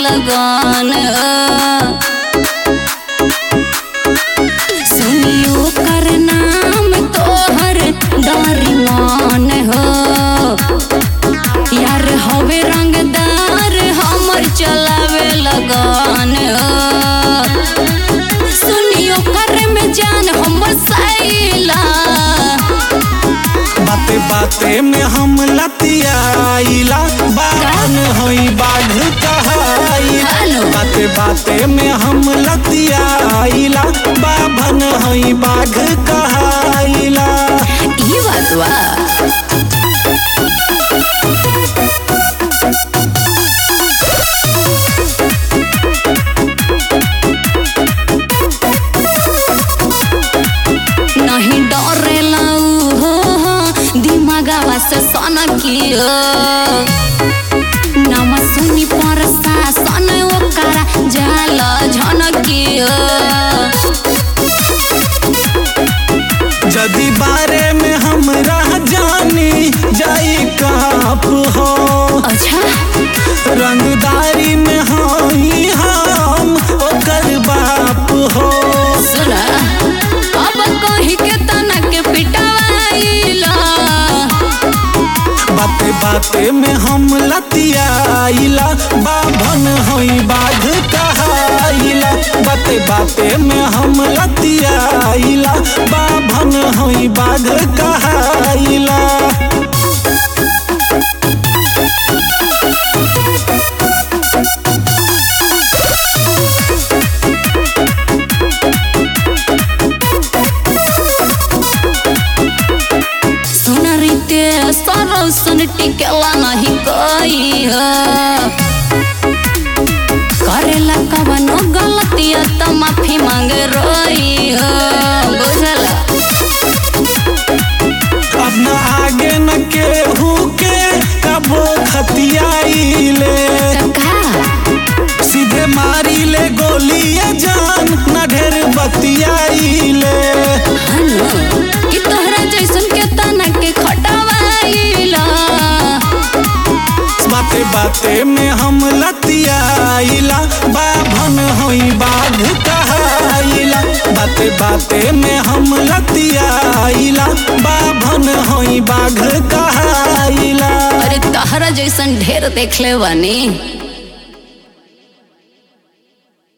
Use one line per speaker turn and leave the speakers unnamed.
लगन सुनियो कर नाम तोहर डरी मान हो यार हवे रंगदार हमर चलावे लगन सुनियो कर में जान हमर सैला
बाते बाते में हम लतियाइला बान होई बाघ कहाइला
हेलो।
बाते बाते में हम लतियाइला बाभन होई बाघ कहाइला
ई बात बा नहीं डरेला उ हो हो, दिमागवा से सनकियो नाम सुनी पर सन ओकरा जाल झनकियो
जदि बारे में हमरा जानी जाई काप हो
अच्छा
रंगदारी में होई हम ओकर बाप हो
सुना अब कहीं के तना के पिटवाइला
बाते बाते में हम लतियाइला बाभन होई बाघ कहाइला बाते बाते में हम लतियाइला बाभन होई बाघ कहाइला
सुन रीते सरौसन टिकेला नहीं गई करेला कवनो गलतिया त माफी मांगे रोई हो बुझला
अब न आगे न केहू के कबो खतियाइले
का
सीधे मारी ले गोलिए जान न ढेर बतियाइले
हनु कि तोहरा जैसन के तना के खटवाइला
बाते बाते में हम लतियाइला बाभन होई बाघ कहाइला बाते बाते में हम लतियाइला बाभन होई बाघ कहाइला
अरे तहरा जैसन ढेर देखले बानी